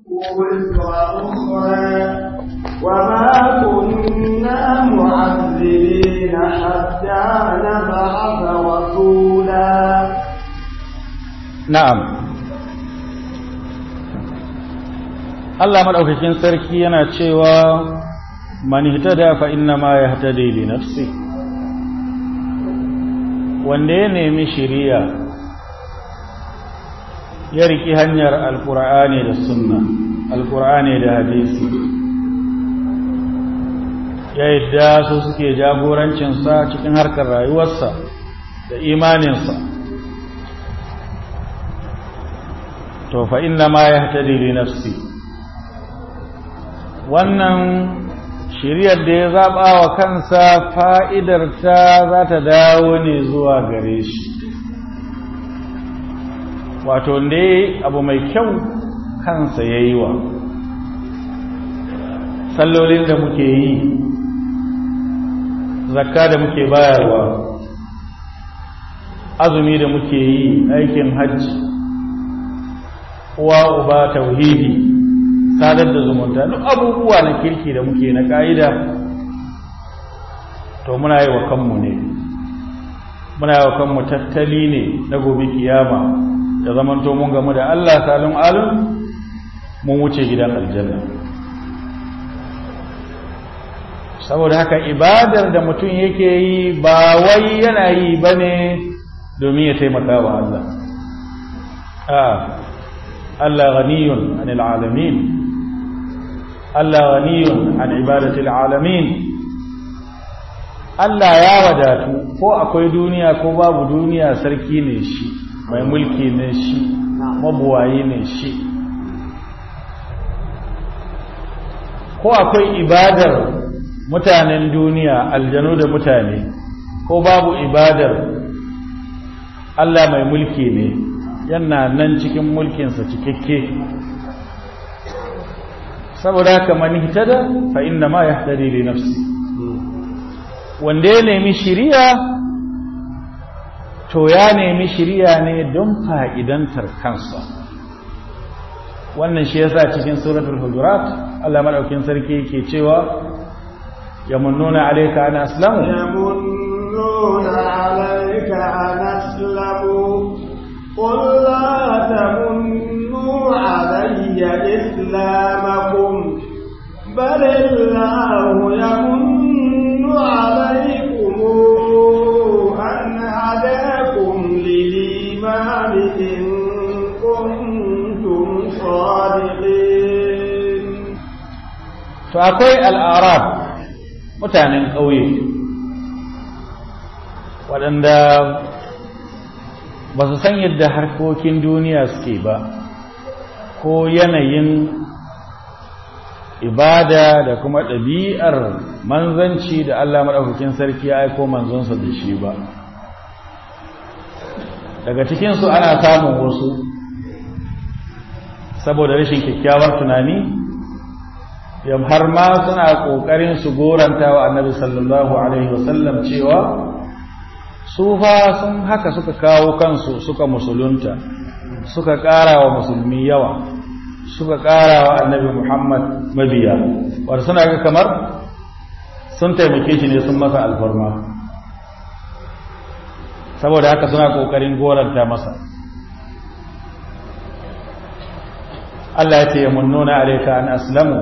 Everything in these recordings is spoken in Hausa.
وزر أخرى وما كنا معذبين حتى نبعث رسولا na'am Allah madaukakin sarki yana cewa man ihtada fa inna ma yahtadi li nafsi wanda ya nemi shiriya ya riki hanyar alqur'ani da sunna alqur'ani da hadisi ya yadda su suke jagorancinsa cikin harkar rayuwarsa da imaninsa to fa inna ma yahtadi li nafsi wannan shiriyar da ya zaba wa kansa fa'idar ta za ta dawo ne zuwa gare shi wato ne abu mai kyau kansa yayi wa sallolin da muke yi zakka da muke bayarwa azumi da muke yi aikin hajji uwa uba tauhidi sadar da zumunta duk abubuwa na kirki da muke na ka'ida to muna yi wa kanmu ne muna yi wa kanmu tattali ne na gobe kiyama da zaman to mun gamu da Allah salun alun mun wuce gidan aljanna saboda haka ibadar da mutum yake yi ba wai yana yi bane domin ya taimaka wa Allah a Allah ghaniyun anil alamin Allah ghaniyun an ibadatil alamin Allah ya wadatu ko akwai duniya ko babu duniya sarki ne shi mai mulki ne shi mabuwayi ne shi ko akwai ibadar mutanen duniya aljanu da mutane ko babu ibadar Allah mai mulki ne yana nan cikin mulkinsa cikakke saboda haka man ihtada fa inna ma yahtadi li nafsi wanda ya nemi shiriya to ya nemi shiriya ne don fa'idantar kansa wannan shi yasa cikin suratul hujurat Allah madaukin sarki yake cewa yamunnuna alayka an aslamu يمنون عليك أن أسلموا قل لا تمنوا علي إسلامكم بل الله يمن عليكم أن هداكم للإيمان إن كنتم صادقين فأقوي الأعراب mutanen ƙauye waɗanda ba su san yadda harkokin duniya suke ba ko yanayin ibada da kuma ɗabi'ar manzanci da Allah maɗaukakin sarki ya aiko manzonsa da shi ba daga cikinsu ana samun wasu saboda rashin kyakkyawar tunani yam har ma suna ƙoƙarin su goranta wa annabi sallallahu alaihi wasallam cewa su fa sun haka suka kawo kansu suka musulunta suka ƙara wa musulmi yawa suka ƙara wa annabi muhammad mabiya wadda suna ga kamar sun taimake shi ne sun masa alfarma saboda haka suna ƙoƙarin goranta masa Allah ya ce ya munnuna alaika an aslamu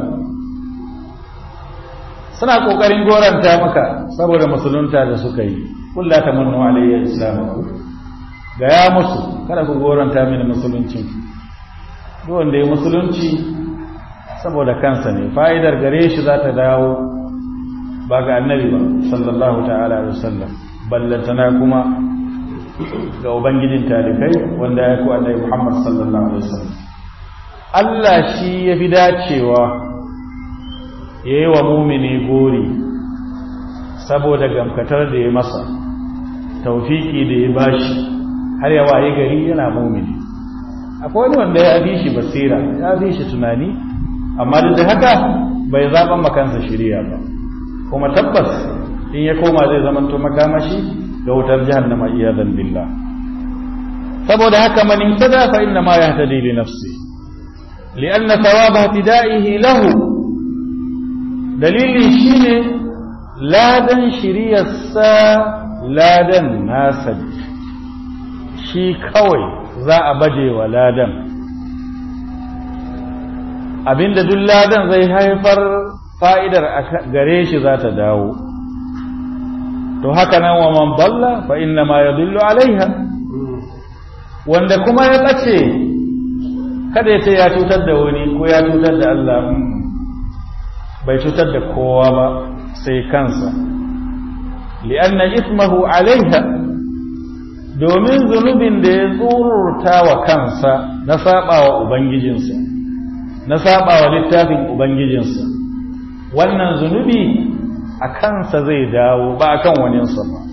suna kokarin goranta maka saboda musulunta da suka yi kulla ta munnu alayya islamaku ga ya musu kada ku goranta mini musulunci duk wanda ya musulunci saboda kansa ne fa'idar gare shi za ta dawo ba ga annabi ba sallallahu ta'ala alaihi wasallam ballantana kuma ga ubangijin talikai wanda ya ku annabi Muhammad sallallahu alaihi wasallam Allah shi ya fi dacewa ya yi wa mumini gori saboda gamkatar da ya masa taufiki da ya bashi har ya waye gari yana mumini akwai wani wanda ya fi shi basira ya fi shi tunani amma duk da haka bai zaɓan makansa shirya ba kuma tabbas in ya koma zai zamanto makamashi ga wutar jahannama iyadan billah saboda haka man ihtada fa inna ma yahtadi li nafsi li'anna thawaba ihtida'ihi lahu dalili shine ladan shiriyarsa ladan nasa shi kawai za a baje wa ladan abinda duk ladan zai haifar fa'idar gare shi za ta dawo to haka nan wa man balla fa inna ma yadullu alaiha wanda kuma ya ɓace kada ya ce ya cutar da wani ko ya cutar da Allah bai cutar da kowa ba sai kansa li'anna ismahu alaiha domin zunubin da ya tsururta wa kansa na saba wa ubangijinsa na saba wa littafin ubangijinsa wannan zunubi a kansa zai dawo ba a kan waninsa ba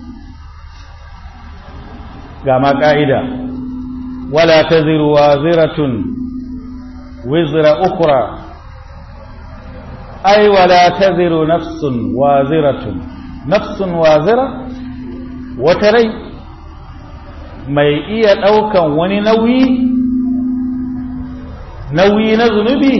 ga ma ƙa'ida wala ta ziruwa ziratun wizra ukura ai wala ta ziru nafsun wa ziratun nafsun wa zira wata rai mai iya ɗaukan wani nauyi nauyi na zunubi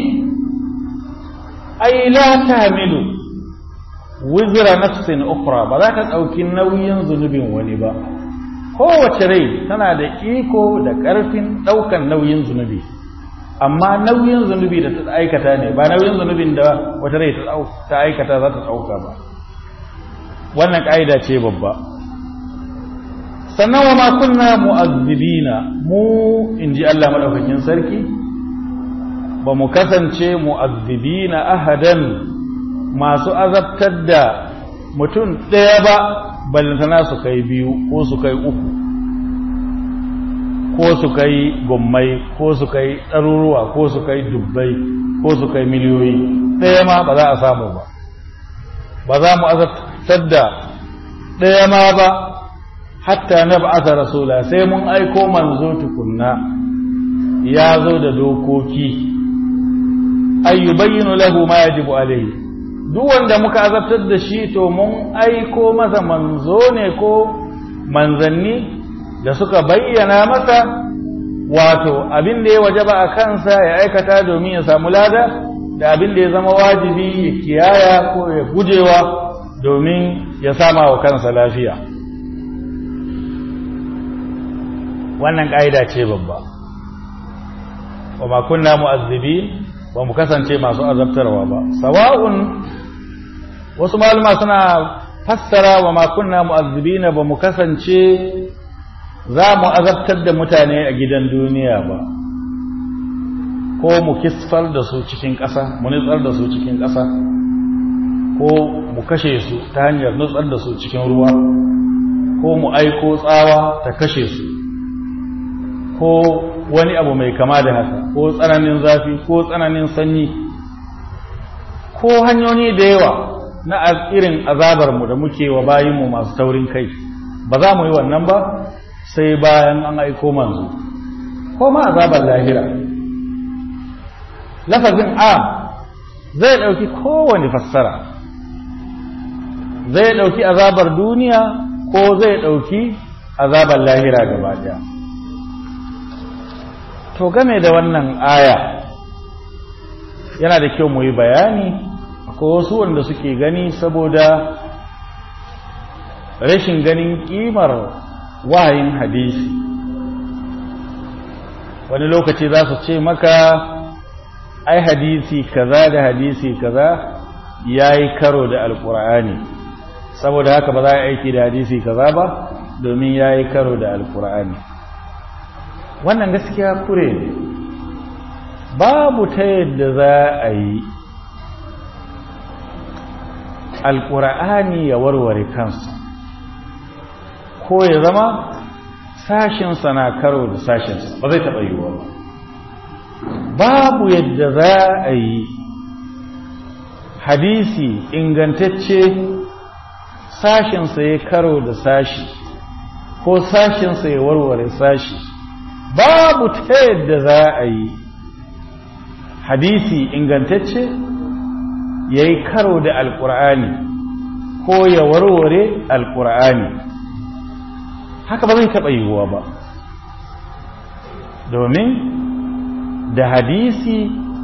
ai la tahmilu wizra nafsin ukhra ba za ka ɗauki nauyin zunubin wani ba kowace rai tana da iko da ƙarfin ɗaukan nauyin zunubi amma nauyin zunubi da ta aikata ne ba nauyin zunubin da wata rai ta aikata za ta ɗauka ba wannan ƙa'ida ce babba sannan wa ma kunna mu'azzibina mu in ji Allah maɗaukakin sarki ba mu kasance mu'azzibina ahadan masu azabtar da mutum ɗaya ba ballantana su kai biyu ko su kai uku ko su kai gummai ko su kai ɗaruruwa ko su kai dubbai ko su kai miliyoyi ɗaya ma ba za a samu ba ba za mu azabtar da ɗaya ma ba hatta na ba'asa rasula sai mun aiko manzo tukunna ya zo da dokoki ayyubayyinu lahu ma yajibu alayhi duk wanda muka azabtar da shi to mun aiko masa manzo ne ko manzanni da suka bayyana masa wato abin da ya wajaba a kansa ya aikata domin ya samu lada da abin da ya zama wajibi ya kiyaya ko ya gujewa domin ya sama wa kansa lafiya wannan ƙa'ida ce babba wa ma kunna mu'azzibi ba mu kasance masu azabtarwa ba sawa'un wasu malama suna fassara wa ma kunna mu'azzibina ba mu kasance za mu azabtar da mutane a gidan duniya ba ko mu kisfar da su cikin ƙasa mu nutsar da su cikin ƙasa ko mu kashe su ta hanyar nutsar da su cikin ruwa ko mu aiko tsawa ta kashe su ko wani abu mai kama da haka ko tsananin zafi ko tsananin sanyi ko hanyoyi da yawa na irin azabarmu da muke wa bayinmu masu taurin kai ba za mu yi wannan ba sai bayan an aiko manzo ko ma azabar lahira lafazin a zai ɗauki kowane fassara zai ɗauki azabar duniya ko zai ɗauki azabar lahira gaba ɗaya to game da wannan aya yana da kyau mu yi bayani akwai wasu wanda suke gani saboda rashin ganin ƙimar wahayin hadisi wani lokaci za su ce maka ai hadisi kaza da hadisi kaza ya yi karo da alkur'ani saboda haka ba za a aiki da hadisi kaza ba domin ya yi karo da alkur'ani wannan gaskiya kure ne babu ta yadda za a yi alkur'ani ya warware kansa ko ya zama sashinsa na karo da sashinsa ba zai taɓa yiwuwa ba babu yadda za a yi hadisi ingantacce sashinsa ya karo da sashi ko sashinsa ya warware sashi babu ta yadda za a yi hadisi ingantacce ya yi karo da alkur'ani ko ya warware alkur'ani haka ba zai taɓa yiwuwa ba domin da hadisi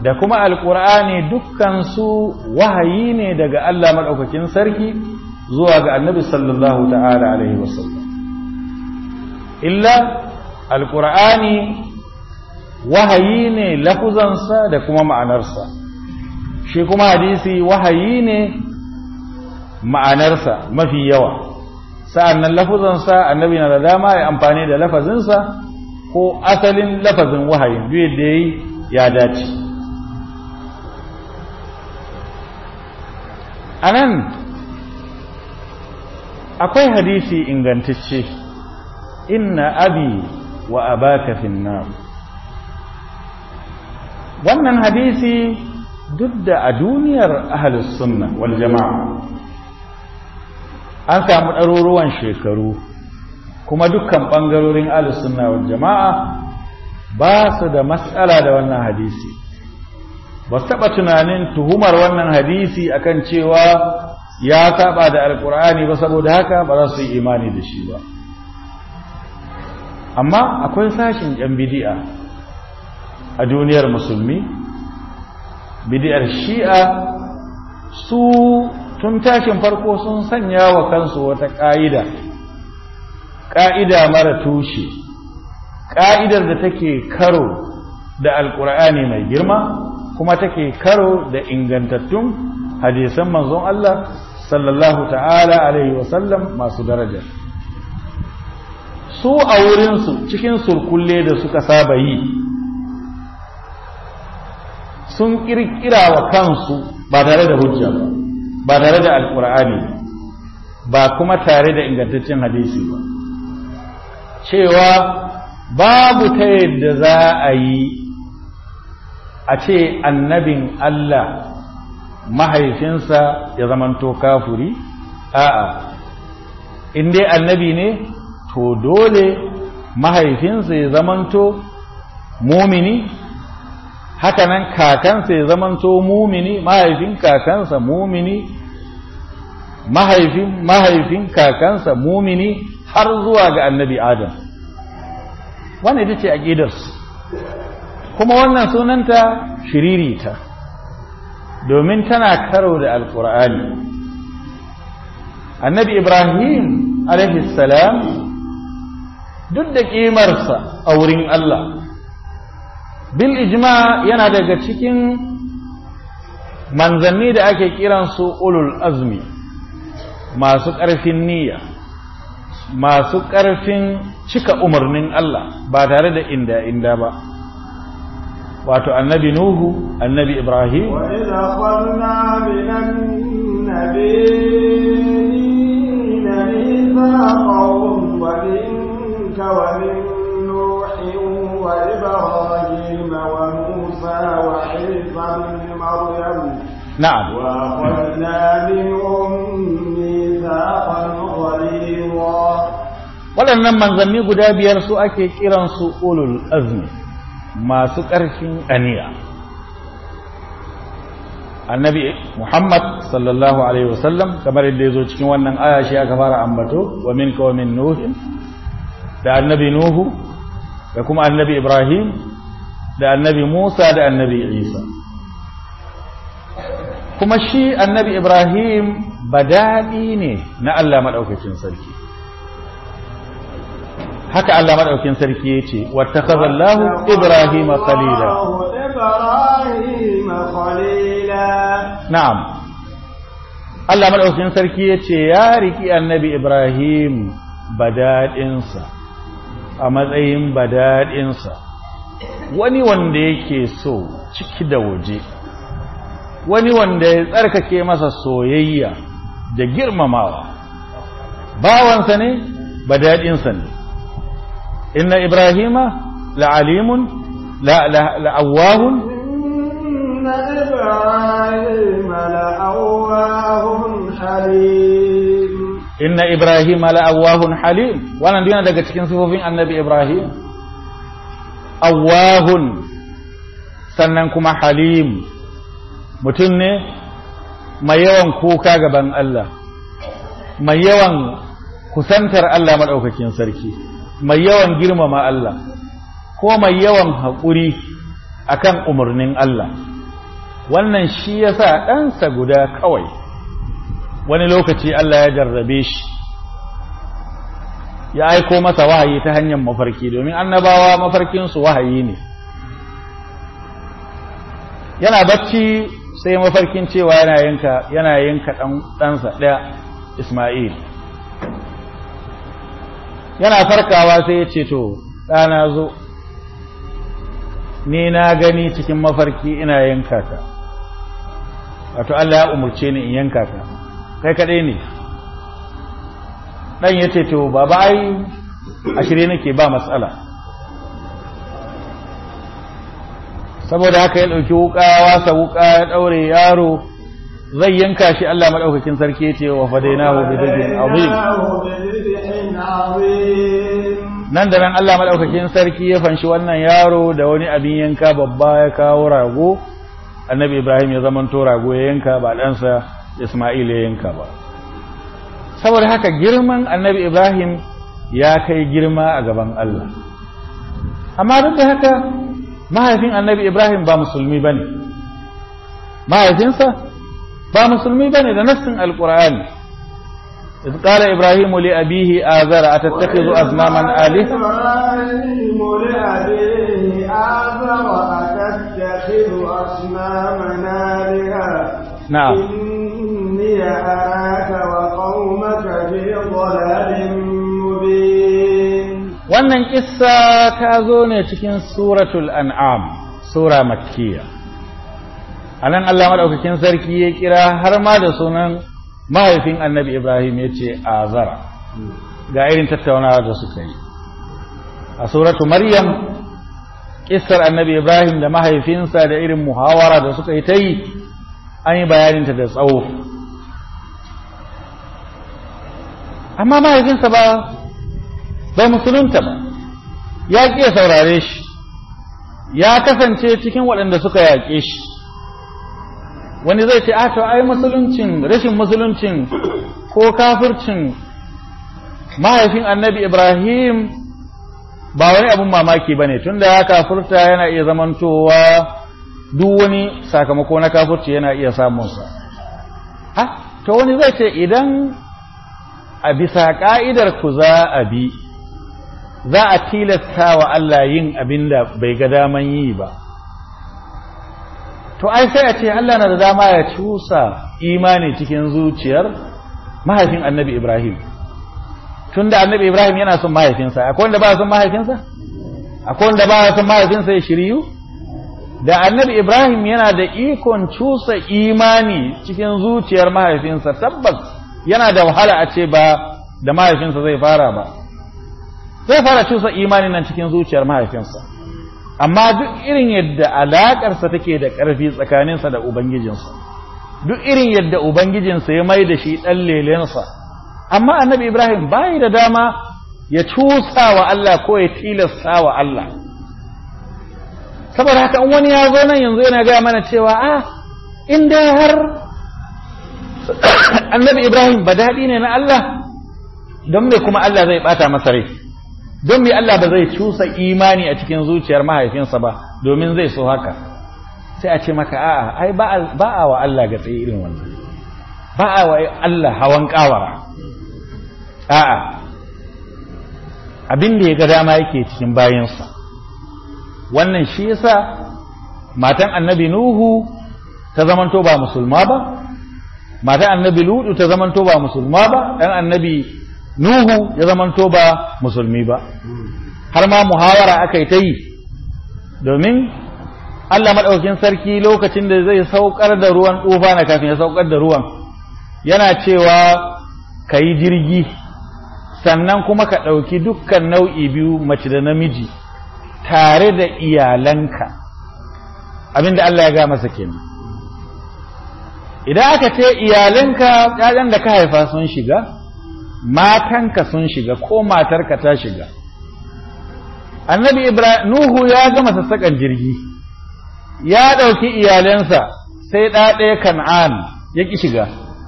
da kuma alƙur'ani dukkansu wahayi ne daga Allah maɗaukakin sarki zuwa ga annabi sallallahu ta'ala alaihi wasallam illa alƙur'ani wahayi ne lafuzansa da kuma ma'anarsa shi kuma hadisi wahayi ne ma'anarsa mafi yawa sa'an nan lafuzansa annabi na da dama ya amfani da lafazinsa ko asalin lafazin wahayin duk da ya yi ya dace a nan akwai hadisi ingantacce inna abi wa abaka finnar wannan hadisi duk da a duniyar ahalus sunna wal jama'a an samu ɗaruruwan shekaru kuma dukkan ɓangarorin ahalus sunna wal jama'a ba su da matsala da wannan hadisi ba su taɓa tunanin tuhumar wannan hadisi akan cewa ya saba da alkur'ani ba saboda haka ba za su yi imani da shi ba amma akwai sashin yan bidi'a a duniyar musulmi bidiyar shi'a su tun tashin farko sun sanya wa kansu wata ƙa'ida ƙa'ida mara tushe ƙa'idar da take karo da alƙur'ani mai girma kuma take karo da ingantattun hadisan manzon Allah sallallahu ta'ala alaihi wasallam masu daraja su a wurinsu cikin surkulle da suka saba yi sun kirkira wa kansu ba tare da hujja ba ba tare da alkur'ani ba kuma tare da ingantaccen hadisi ba cewa babu ta yadda za a yi a ce annabin Allah mahaifinsa ya zamanto kafuri a'a in dai annabi ne to dole mahaifinsa ya zamanto mumini hakanan kakansa ya zamanto mumini mahaifin kakansa mumini mahaifin mahaifin kakansa mumini har zuwa ga annabi adam wannan ita ce aqidarsu kuma wannan sunanta shiririta domin tana karo da alkur'ani annabi ibrahim salam duk da ƙimarsa a wurin Allah bil ijma yana daga cikin manzanni da ake kiransu ulul azmi masu ƙarfin niyya masu ƙarfin cika umarnin Allah ba tare da inda inda ba wato annabi nuhu annabi ibrahim wa idza qulna minan nabiyina mithaqahum wa minka wa min nuhin wa ibrahim wa musa wa isa ibn maryam na'am wa akhadna minhum mithaqan ghalidha waɗannan manzanni guda biyar su ake kiransu ulul azmi masu ƙarfin aniya annabi muhammad sallallahu alaihi wasallam kamar yadda ya zo cikin wannan aya shi aka fara ambato wa min wa min nuhin da annabi nuhu da kuma annabi ibrahim da annabi musa da annabi isa kuma shi annabi ibrahim badadi ne na allah maɗaukakin sarki haka Allah madaukin sarki yace wattakhadallahu ibrahima khalila إبراهيم خليلا na'am Allah madaukin sarki yace ya riki annabi ibrahim badadinsa a matsayin badadinsa wani wanda yake so ciki da waje wani wanda ya tsarkake masa soyayya da girmamawa bawansa ne badadinsa ne inna ibrahima la'alimun la'awahun إن إبراهيم لأواه حليم inna ibrahima la'awahun halim wannan duk yana daga cikin sifofin annabi ibrahim awahun sannan kuma halim mutum ne mai yawan kuka gaban Allah mai yawan kusantar Allah maɗaukakin sarki mai yawan girmama Allah ko mai yawan haƙuri akan umarnin Allah wannan shi ya sa ɗansa guda kawai wani lokaci Allah ya jarrabe shi ya aiko masa wahayi ta hanyar mafarki domin annabawa mafarkinsu wahayi ne yana bacci sai mafarkin cewa yana yanka yana yanka ɗansa ɗaya Ismail yana farkawa sai ya ce to ɗana zo ni na gani cikin mafarki ina yanka ka wato Allah ya umurce ni in yanka ka kai kaɗai ne ɗan ya ce to baba ai a shirye nake ba matsala saboda haka ya ɗauki wuƙa ya wasa wuƙa ya ɗaure yaro zai yanka shi Allah maɗaukakin sarki ce wa fadainahu bi dhibhin azim nan da nan Allah maɗaukakin sarki ya fanshi wannan yaro da wani abin yanka babba ya kawo rago annabi Ibrahim ya zamanto rago ya yanka ba ɗansa Ismail ya yanka ba saboda haka girman annabi Ibrahim ya kai girma a gaban Allah amma duk da haka mahaifin annabi Ibrahim ba musulmi bane mahaifinsa ba musulmi bane da nassin alqur'ani إذ قال إبراهيم لأبيه آذر أتتخذ أصناما آلهة إبراهيم لأبيه آذر أتتخذ أصناما آلهة نعم إني أراك وقومك في ضلال مبين wannan kissa ta zo ne cikin suratul an'am sura makkiya anan Allah madaukakin sarki ya kira har ma da sunan mahaifin annabi Ibrahim ya ce azara ga irin tattaunawa da suka yi a suratu maryam kissar annabi Ibrahim da mahaifinsa da irin muhawara da suka yi ta yi an yi bayaninta da tsawo amma mahaifinsa ba bai musulunta ba ya ƙi ya saurare shi ya kasance cikin waɗanda suka yaƙe shi wani zai ce a to ai musuluncin rashin musuluncin ko kafircin mahaifin annabi ibrahim ba wani abun mamaki ba ne tun da ya kafirta yana iya zamantowa duk wani sakamako na kafirci yana iya samunsa ha to wani zai ce idan a bisa ka'idar ku za a bi za a tilasta wa Allah yin abin da bai ga daman yi ba to ai sai a ce Allah na da dama ya cusa imani cikin zuciyar mahaifin annabi Ibrahim tunda annabi Ibrahim yana son mahaifinsa akwai wanda ba son mahaifinsa akwai wanda ba son mahaifinsa ya shiryu da annabi Ibrahim yana da ikon cusa imani cikin zuciyar mahaifinsa tabbas yana da wahala a ce ba da mahaifinsa zai fara ba zai fara cusa imani nan cikin zuciyar mahaifinsa amma duk irin yadda alaƙarsa take da ƙarfi tsakaninsa da ubangijinsa duk irin yadda ubangijinsa ya mai da shi ɗan lelensa amma annabi ibrahim bayi da dama ya cusa wa Allah ko ya tilasta wa Allah saboda haka in wani ya zo nan yanzu yana gaya mana cewa a in dai har annabi ibrahim ba daɗi ne na Allah don me kuma Allah zai ɓata masa rai don me Allah ba zai cusa imani a cikin zuciyar mahaifinsa ba domin zai so haka sai a ce maka a'a ai ba a wa Allah ga tsaye irin wannan ba a wa Allah hawan kawara a'a abin da ya ga dama yake cikin bayansa wannan shi yasa matan annabi nuhu ta zamanto ba musulma ba matan annabi ludu ta zamanto ba musulma ba dan annabi nuhu ya zamanto ba musulmi ba har ma muhawara aka yi ta yi domin Allah maɗaukin sarki lokacin da zai saukar da ruwan tufa na kafin ya saukar da ruwan yana cewa ka yi jirgi sannan kuma ka ɗauki dukkan nau'i biyu mace da namiji tare da iyalanka abinda Allah ya ga masa kenan idan aka ce iyalanka ƴaƴan da ka haifa sun shiga matanka sun shiga ko matarka ta shiga annabi ibrahim nuhu ya gama sassaƙan jirgi ya ɗauki iyalansa sai ɗaɗaya kan'an ya ƙi shiga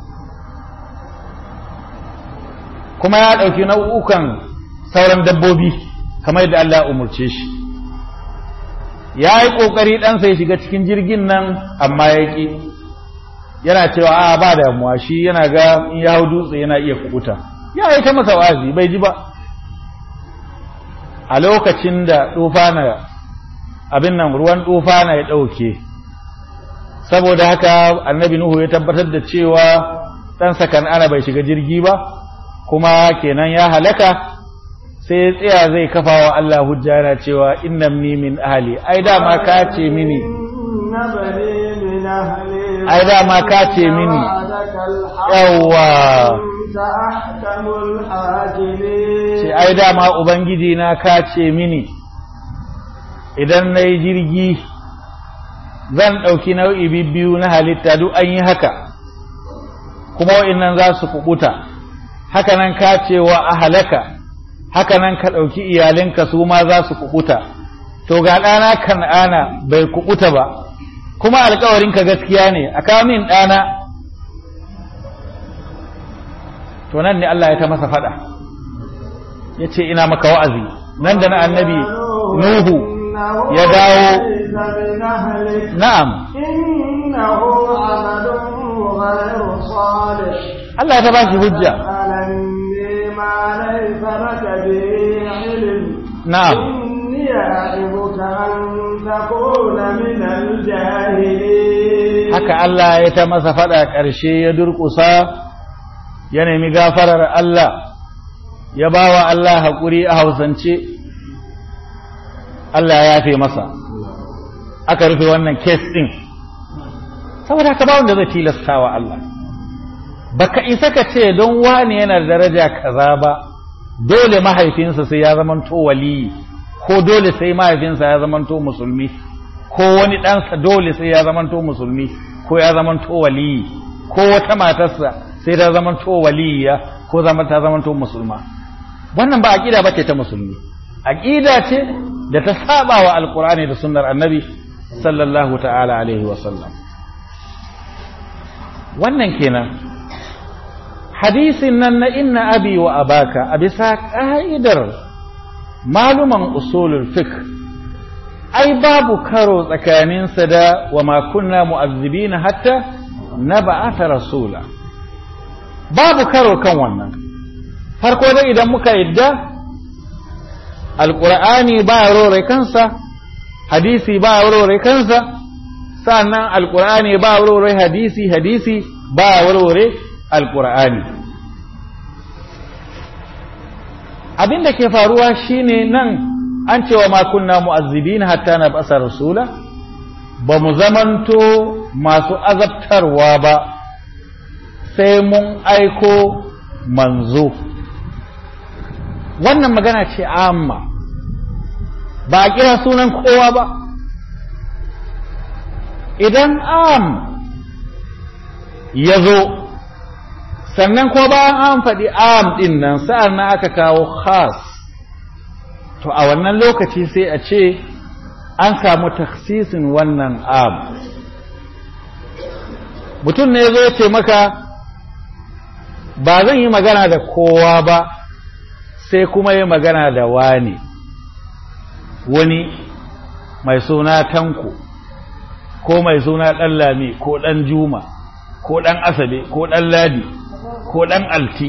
kuma ya ɗauki nau'ukan sauran dabbobi kamar yadda Allah umurce shi ya yi ƙoƙari ɗansa ya shiga cikin jirgin nan amma ya ƙi yana cewa a ba damuwa shi yana ga in ya hau dutse yana iya kubuta ya yi ta masa wazi bai ji ba a lokacin da tufana abin nan ruwan tufana ya ɗauke saboda haka annabi nuhu ya tabbatar da cewa ɗansa kan'ana bai shiga jirgi ba kuma kenan ya halaka sai ya tsaya zai kafa wa Allah hujja yana cewa innamni min ahli ai dama ka ce mini ai dama ka ce mini yawwa ce ai dama ubangiji na ka ce mini idan na yi jirgi zan ɗauki nau'i biyu na halitta duk an yi haka kuma wa'innan za su kubuta haka nan ka ce wa a halaka haka nan ka ɗauki iyalinka su ma za su kubuta to ga ɗana kan'ana bai kubuta ba kuma alkawarinka gaskiya ne a kamin ɗana to nan ne Allah ya ta masa faɗa ya ce ina maka wa'azi nan da na annabi nuhu ya dawo na'am Allah ya ta ba shi hujja na'am إني أعظك أن تكون من الجاهلين haka Allah ya ta masa faɗa ƙarshe ya durƙusa ya nemi gafarar Allah ya ba wa Allah haƙuri a hausance Allah ya yafe masa aka rufe wannan kes ɗin saboda haka ba wanda zai tilasta wa Allah baka isa ka ce don wani yana da daraja kaza ba dole mahaifinsa sai ya zamanto waliyi ko dole sai mahaifinsa ya zamanto musulmi ko wani ɗansa dole sai ya zamanto musulmi ko ya zamanto waliyi ko wata matarsa sai ta zamanto waliya ko zama ta zamanto musulma wannan ba aqida bace ta musulmi aqida ce da ta saba wa alqur'ani da sunnar annabi sallallahu ta'ala alaihi wa sallam wannan kenan hadisin nan na inna abi wa abaka a bisa ka'idar maluman usulul fiqh ai babu karo tsakaninsa da wa ma kunna mu'azzibina hatta nab'atha rasula babu karo kan wannan farko dai idan muka yadda alqur'ani ba rore kansa hadisi ba rore kansa sannan alqur'ani ba rore hadisi hadisi ba rore alqur'ani abin da ke faruwa shine nan an cewa ma kunna mu'azzibin hatta na basa rasula ba mu zamanto masu azabtarwa ba sai mun aiko manzo wannan magana ce amma ba a kira sunan kowa ba idan am ya zo sannan ko bayan an faɗi am ɗin nan sa'an na aka kawo khas to a wannan lokaci sai a ce an samu taksisin wannan am mutum ne zo ce maka ba zan yi magana da kowa ba sai kuma yi magana da wani wani mai suna tanko ko mai suna ɗan lami ko ɗan juma ko ɗan asabe ko ɗan ladi ko ɗan alti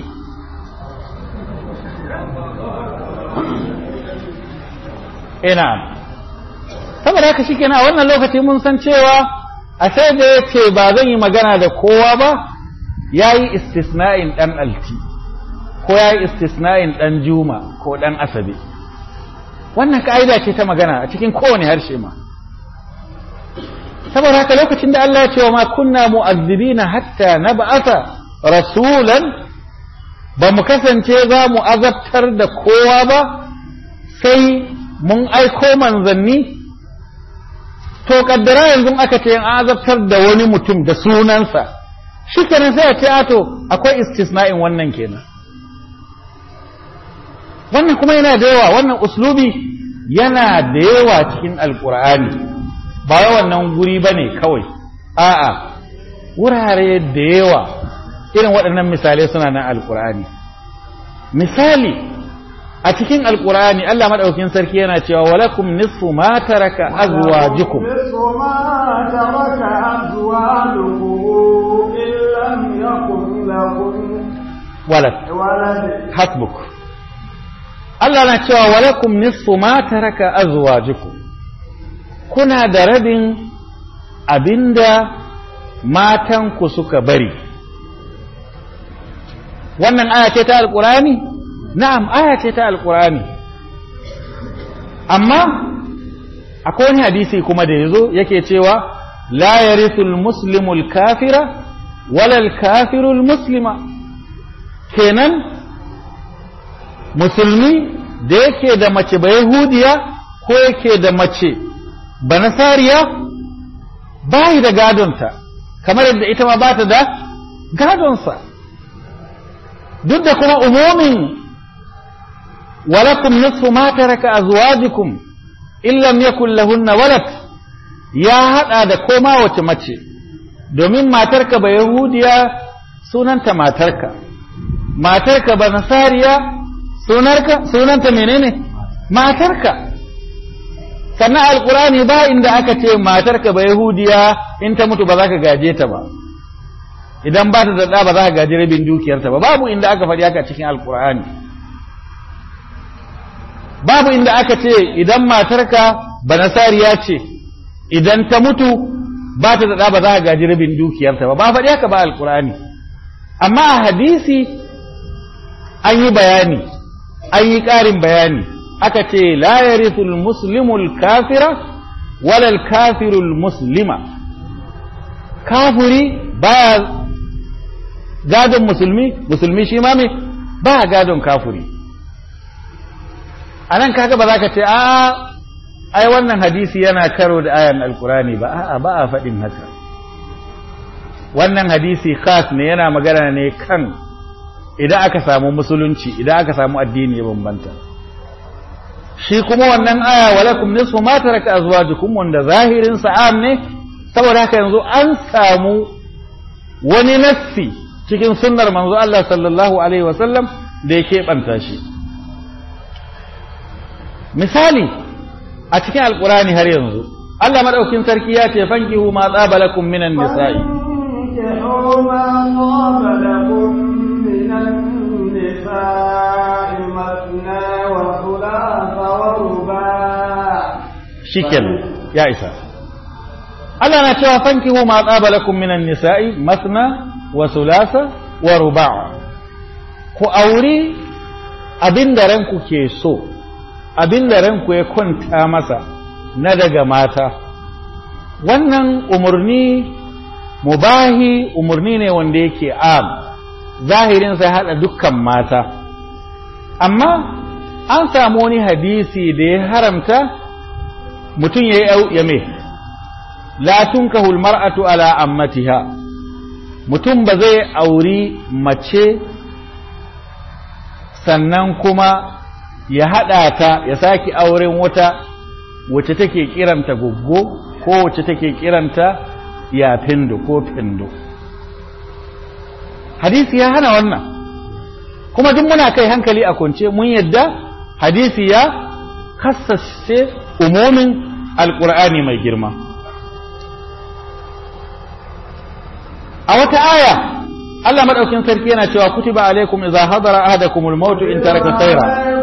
ina saboda haka shike a wannan lokaci mun san cewa a sai da ya ce ba zan yi magana da kowa ba ya yi istisna'in ɗan alti ko ya yi istisna'in ɗan juma ko ɗan asabe wannan ka'ida ce ta magana a cikin kowane harshe ma saboda haka lokacin da Allah ya ce wa ma kunna mu'azzibina hatta nab'atha rasulan ba mu kasance za mu azabtar da kowa ba sai mun aiko manzanni to kaddara yanzu aka ce an azabtar da wani mutum da sunansa shi kenan sai a ce ato akwai istisna'in wannan kenan wannan kuma yana da yawa wannan uslubi yana da yawa cikin alkur'ani ba wai wannan guri ba ne kawai a'a wurare da yawa irin waɗannan misalai suna nan alkur'ani misali a cikin alkur'ani Allah madaukakin sarki yana cewa walakum nisfu ma taraka azwajukum نصف ما ترك أزواجكم إن لم يكن لكم walad ولد hasbuk Allah na cewa walakum nisfu ma taraka azwajukum kuna da rabin abinda matanku suka bari wannan aya ce ta alkurani na'am aya ce ta alkurani amma akwai wani hadisi kuma da yazo yake cewa la yarithul muslimul kafira wala kafirul muslima kenan musulmi da yake da mace ba yahudiya ko yake da mace ba nasariya ba yi da gadonta kamar yadda ita ma ba ta da gadonsa duk da kuma umumin walakum nisfu ma taraka azwajikum in lam yakun lahunna walad ya hada da koma wace mace domin matarka ba yahudiya sunanta matarka matarka ba nasariya sunarka sunanta menene matarka sannan alkurani ba inda aka ce matarka ba yahudiya in ta mutu ba za ka gaje ta ba idan ba ta da ɗa ba za ka gaji rabin dukiyarta ba babu inda aka faɗi haka cikin alkur'ani babu inda aka ce idan matarka ba nasariya ce idan ta mutu ba ta da ɗa ba za ka gaji rabin dukiyarta ba ba faɗi haka ba alkur'ani amma a hadisi an yi bayani an yi ƙarin bayani aka ce la yarithul muslimul kafira walal kafirul muslima kafiri baya gadon musulmi musulmi shi ma me ba gadon kafiri a nan kaga ba za ka ce a ai wannan hadisi yana karo da ayan alkurani ba a'a ba a faɗin haka wannan hadisi khas ne yana magana ne kan idan aka samu musulunci idan aka samu addini ya bambanta shi kuma wannan aya walakum nisfu ma taraka azwajukum wanda zahirin sa'am ne saboda haka yanzu an samu wani nassi cikin sunnar manzo Allah sallallahu alaihi wasallam da ya keɓanta shi misali a cikin alkurani har yanzu Allah madaukin sarki ya ce fankihu ma tsaba lakum minan nisa'i فانكحوا ما طاب لكم من النساء مثنى وثلاث ورباع shikenan ya isa Allah na cewa fankihu ma tsaba lakum minan nisa'i masna wa sulasa wa ruba' ku auri abinda ranku ke so abinda ranku ya kwanta masa na daga mata wannan umarni mubahi umarni ne wanda yake am zahirin sai hada dukkan mata amma an samu wani hadisi da ya haramta mutum ya yi ya me la tunkahu almar'atu ala ammatiha mutum ba zai auri mace sannan kuma ya hada ta ya saki auren wata wacce take kiranta goggo ko wacce take kiranta ya findo ko findo hadisi ya hana wannan kuma duk muna kai hankali a kunce mun yadda hadisi ya kassace umumin alkur'ani mai girma a wata aya Allah madaukin sarki yana cewa kutiba alaikum idza hadara ahadakumul maut in taraka khayra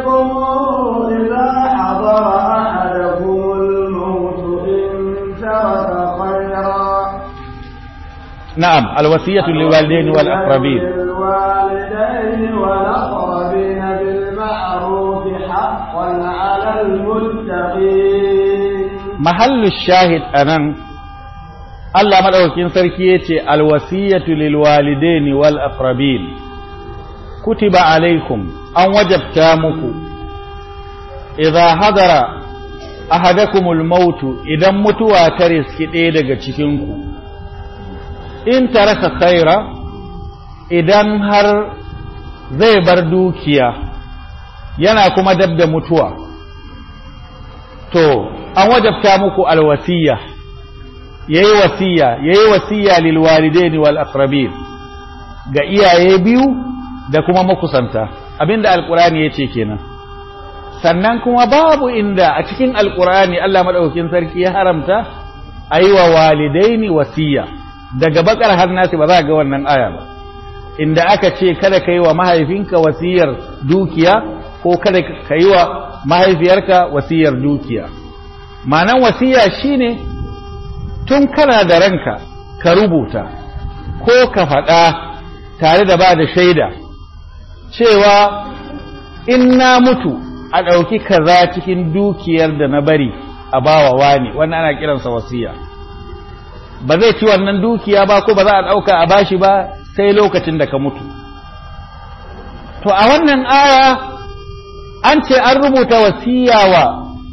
نعم الوصية للوالدين والأقربين للوالدين والأقربين بالمعروف حقا على المتقين محل الشاهد أنا الله مدعوكين سركيتي الوصية للوالدين والأقربين كتب عليكم أن وجبتامكم إذا حضر أحدكم الموت إذا متوا ترسك إيدك تشكنكم in taraka khaira idan har zai bar dukiya yana kuma dab da mutuwa to an wajabta muku alwasiya yayi wasiya yayi wasiya lil walidaini wal aqrabin ga iyaye biyu da kuma makusanta abinda alqur'ani yace kenan sannan kuma babu inda a cikin alkur'ani Allah madaukakin sarki ya haramta ayi wa walidaini wasiya daga bakar har nasi ba za ga wannan aya ba inda aka ce kada ka yi wa mahaifinka wasiyar dukiya ko kada ka yi wa mahaifiyarka wasiyar dukiya ma'anan wasiya shine tun kana da ranka ka rubuta ko ka faɗa tare da ba da shaida cewa in na mutu a ɗauki kaza cikin dukiyar da na bari a bawa wani wannan ana kiransa wasiya ba zai ci wannan dukiya ba ko ba za a ɗauka a bashi ba sai lokacin da ka mutu to a wannan aya an ce an rubuta wasiya wa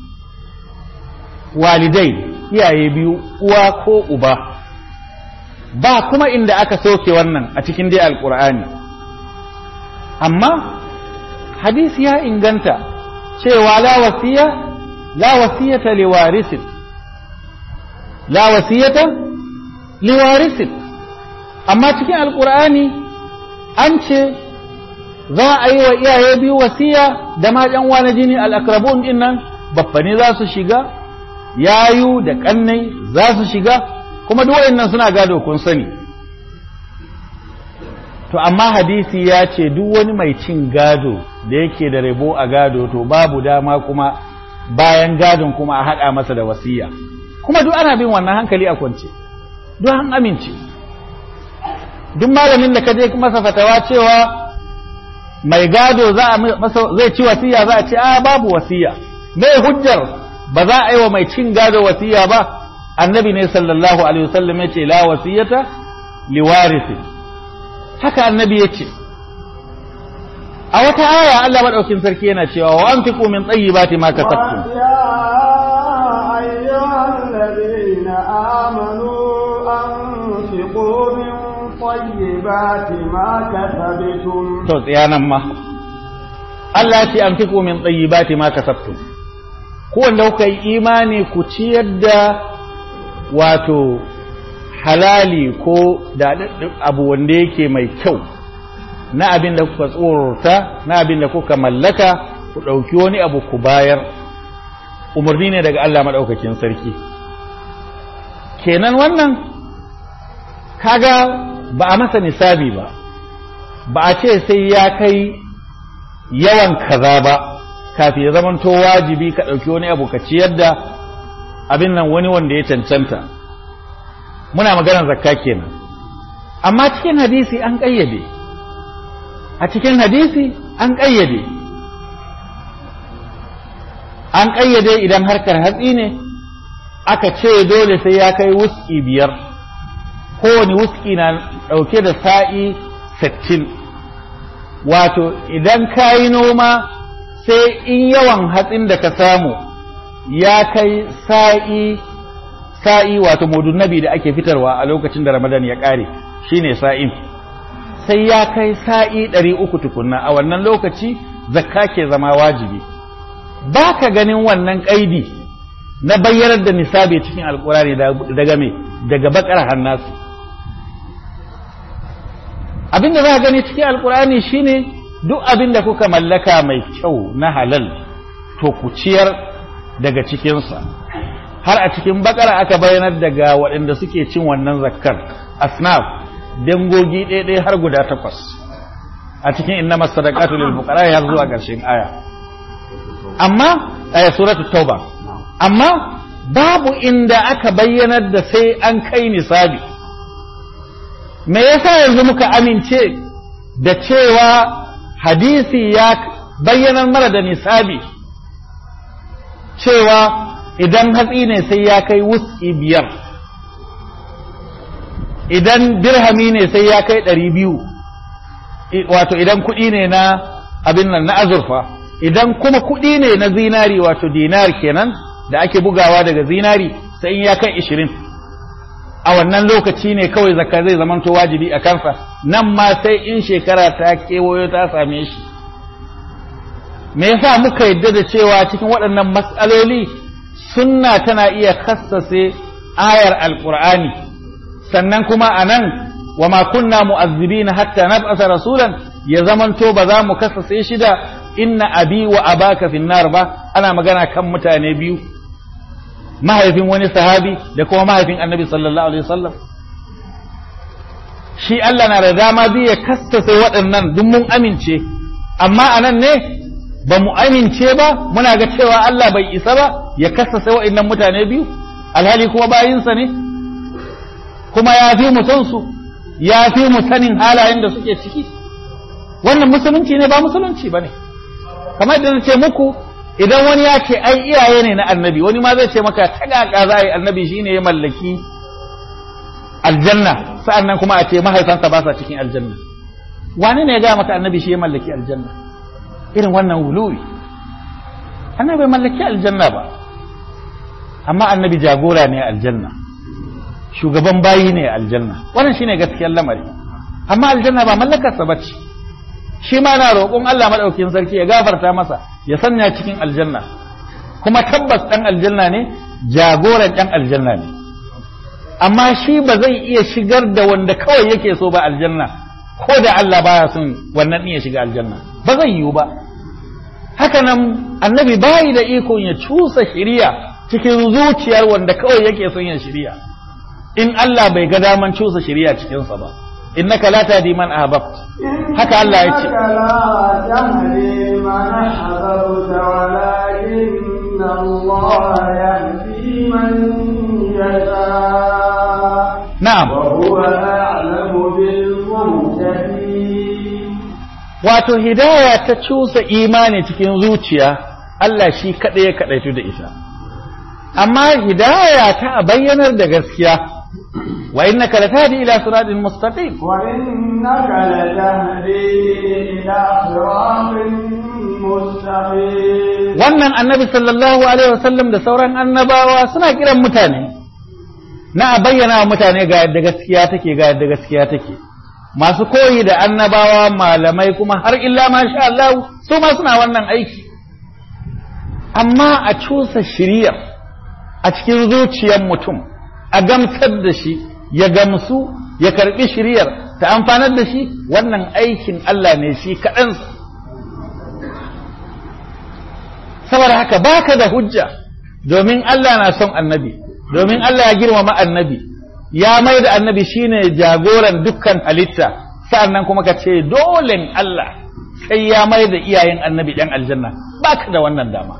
walidai iyaye biyu uwa ko uba ba kuma inda aka soke wannan a cikin dai alkur'ani amma hadisi ya inganta cewa la wasiya la wasiyata liwarisin la wasiyata liwarisin amma cikin alkur'ani an ce za a yi wa iyaye biyu wasiya da ma yan wani jini al'akrabun din nan baffani za su shiga yayu da kannai za su shiga kuma duk wayannan suna gado kun sani to amma hadisi ya ce duk wani mai cin gado da yake da rabo a gado to babu dama kuma bayan gadon kuma a haɗa masa da wasiya kuma duk ana bin wannan hankali a kwance duk an amince duk malamin da ka je masa fatawa cewa mai gado za a masa zai ci wasiya za a ce a babu wasiya mai hujjar ba za a yi wa mai cin gado wasiya ba annabi ne sallallahu alaihi wasallam ya ce la wasiyata liwarisi haka annabi ya ce a wata aya Allah madaukin sarki yana cewa wa anfiqu min tayyibati ma kasabtum يا أيها الذين آمنوا أنفقوا من طيبات ما كسبتم to tsayanan ma Allah ya ce anfiqu min tayyibati ma kasabtum ku wanda kuka yi imani ku ciyar da wato halali ko da abu wanda yake mai kyau na abin da kuka tsorota na abin da kuka mallaka ku ɗauki wani abu ku bayar umarni ne daga Allah maɗaukakin sarki kenan wannan kaga ba a masa nisabi ba ba a ce sai ya kai yawan kaza ba kafin ya zamanto wajibi ka ɗauki wani abu ka ciyar da abin nan wani wanda ya cancanta muna maganar zakka kenan amma cikin hadisi an ƙayyade a cikin hadisi an ƙayyade an ƙayyade idan harkar hatsi ne aka ce dole sai ya kai wuski biyar kowane wuski na ɗauke da sa'i sittin wato idan ka yi noma sai in yawan hatsin da ka samu ya kai sa'i sa'i wato mudun nabi da ake fitarwa a lokacin da ramadan ya ƙare shine sa'in sai ya kai sa'i ɗari uku tukunna a wannan lokaci zakka ke zama wajibi ba ka ganin wannan ƙaidi na bayyanar da nisabi cikin alƙurari daga me daga bakar hannasu abin da za ka gani cikin alƙurani shine duk abin da kuka mallaka mai kyau na halal to ku ciyar daga cikinsa har a cikin bakara aka bayyanar daga waɗanda suke cin wannan zakkar asnaf dangogi ɗaya har guda takwas a cikin inna masadaqatu lil fuqara har zuwa ƙarshen aya amma aya suratul tauba amma babu inda aka bayyanar da sai an kai nisabi me yasa yanzu muka amince da cewa hadisi ya bayyanar mara da nisabi cewa idan hatsi ne sai ya kai wuski biyar idan dirhami ne sai ya kai ɗari biyu wato idan kuɗi ne na abin nan na azurfa idan kuma kuɗi ne na zinari wato dinar kenan da ake bugawa daga zinari sai in ya kai ishirin a wannan lokaci ne kawai zakka zai zamanto wajibi a kansa nan ma sai in shekara ta kewayo ta same shi me yasa muka yadda da cewa cikin waɗannan matsaloli sunna tana iya kassase ayar alqur'ani sannan kuma anan wa ma kunna mu'azzibina hatta nab'atha rasulan ya zamanto ba za mu kassase shi da inna abi wa abaka finnar ba ana magana kan mutane biyu mahaifin wani sahabi da kuma mahaifin annabi sallallahu alaihi wasallam shi Allah na da dama zai ya kastase waɗannan duk mun amince amma anan ne ba mu amince ba muna ga cewa Allah bai isa ba ya kastase waɗannan mutane biyu alhali kuma bayinsa ne kuma ya fi mu son su ya fi mu sanin halayen da suke ciki wannan musulunci ne ba musulunci ba ne kamar da ce muku idan wani ya ce ai iyaye ne na annabi wani ma zai ce maka ta kaka za a yi annabi shine ya mallaki aljanna sa'annan kuma a ce mahaifansa ba sa cikin aljanna wani ne ya gaya maka annabi shi ya mallaki aljanna irin wannan wuluwi annabi bai mallaki aljanna ba amma annabi jagora ne aljanna shugaban bayi ne aljanna wannan shine gaskiyar lamari amma aljanna ba mallakarsa ba ce shi ma na roƙon Allah maɗaukin sarki ya gafarta masa ya sanya cikin aljanna kuma tabbas ɗan aljanna ne jagoran ɗan aljanna ne amma shi ba zai iya shigar da wanda kawai yake so ba aljanna ko da Allah baya son wannan iya shiga aljanna ba zai yiwu ba haka nan annabi bayi da ikon ya cusa shiriya cikin zuciyar wanda kawai yake son ya shiriya in Allah bai ga daman cusa shiriya cikinsa ba innaka la tahdi man ahbabt haka Allah ya ce na'am wato hidaya ta cusa imani cikin zuciya Allah shi kaɗai ya kaɗaitu da ita amma hidaya ta bayyanar da gaskiya وإنك لتهدي إلى صراط مستقيم وإنك لتهدي إلى صراط مستقيم wannan annabi sallallahu alaihi wasallam da sauran annabawa suna kiran mutane na a bayyana wa mutane ga yadda gaskiya take ga yadda gaskiya take masu koyi da annabawa malamai kuma har illa ma sha Allah su ma suna wannan aiki amma a cusa shirya a cikin zuciyar mutum a gamsar da shi ya gamsu ya karbi shiriyar ta amfanar da shi wannan aikin Allah ne shi kaɗansa saboda haka baka da hujja domin Allah na son annabi domin Allah ya girmama annabi ya mai da annabi shine jagoran dukkan halitta sa'annan kuma ka ce dolen Allah sai ya mai da iyayen annabi ɗan aljanna baka da wannan dama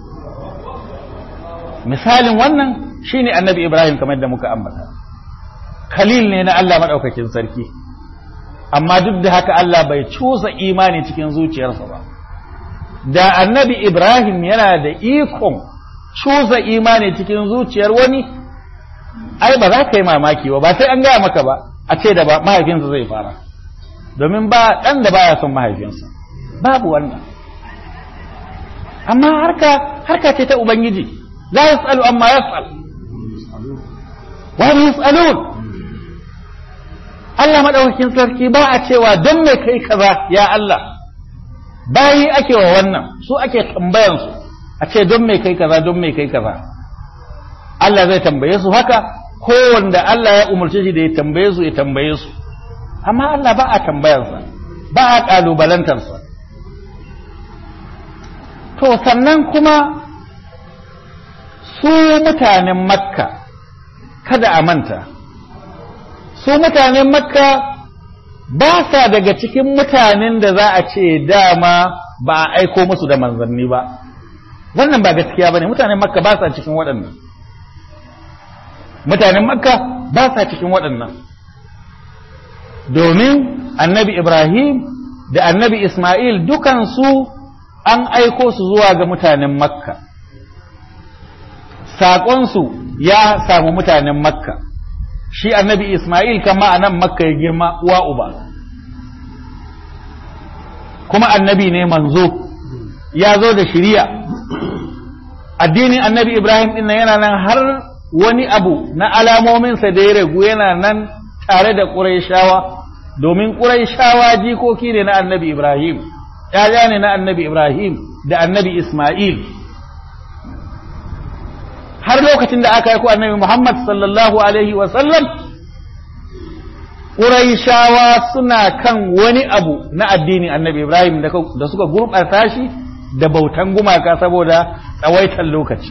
misalin wannan shine annabi Ibrahim kamar da muka ambata khalil ne na Allah madaukakin sarki amma duk da haka Allah bai cusa imani cikin zuciyarsa ba da annabi Ibrahim yana da ikon cusa imani cikin zuciyar wani ai ba za ka yi mamaki ba ba sai an gaya maka ba a ce da mahaifinsa zai fara domin ba ɗan da baya son mahaifinsa babu wannan amma harka harka ce ta ubangiji la yas'alu amma yas'al wa yas'alun Allah madaukakin sarki ba a cewa don me kai kaza ya Allah bayi ake wa wannan su ake tambayan su a ce don me kai kaza don me kai kaza Allah zai tambaye su haka ko wanda Allah ya umarce shi da ya tambaye su ya tambaye su amma Allah ba a tambayarsa ba a kalubalantarsa to sannan kuma su mutanen makka kada a manta su mutanen makka ba sa daga cikin mutanen da za a ce dama ba a aiko musu da manzanni ba wannan ba gaskiya ba ne mutanen makka ba sa cikin waɗannan mutanen makka ba sa cikin waɗannan domin annabi ibrahim da annabi ismail dukansu an aiko su zuwa ga mutanen makka saƙonsu ya samu mutanen makka shi annabi ismail kama a nan makka ya girma uwa uba kuma annabi ne manzo ya zo da shiriya addinin annabi ibrahim ɗin yana nan har wani abu na alamominsa da ya ragu yana nan tare da ƙuraishawa domin ƙuraishawa jikoki ne na annabi ibrahim ‘ya'ya ne na annabi ibrahim da annabi ismail har lokacin da aka yi ku annabi muhammad sallallahu alaihi wasallam ƙuraishawa suna kan wani abu na addinin annabi ibrahim da suka gurɓata shi da bautan gumaka saboda tsawaitar lokaci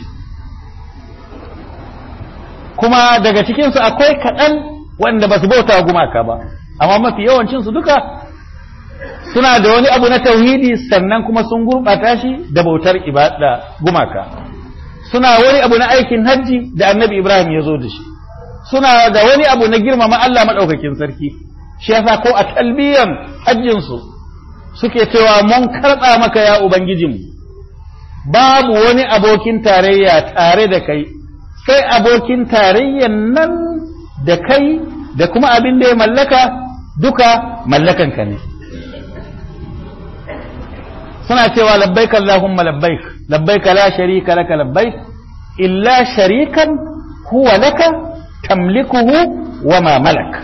kuma daga cikinsu akwai kaɗan wanda ba su bauta gumaka ba amma mafi yawancinsu duka suna da wani abu na tauhidi sannan kuma sun gurɓata shi da bautar ibada gumaka suna wani abu na aikin hajji da annabi ibrahim ya zo da shi suna da wani abu na girmama Allah maɗaukakin sarki shi yasa ko a talbiyan hajjinsu suke cewa mun karɓa maka ya ubangijinmu babu wani abokin tarayya tare da kai sai abokin tarayyan nan da kai da kuma abin da ya mallaka duka mallakanka ne suna cewa labbaik Allahumma labbaik labbaik la sharika laka labbaik illa sharikan huwa laka tamlikuhu wa ma malak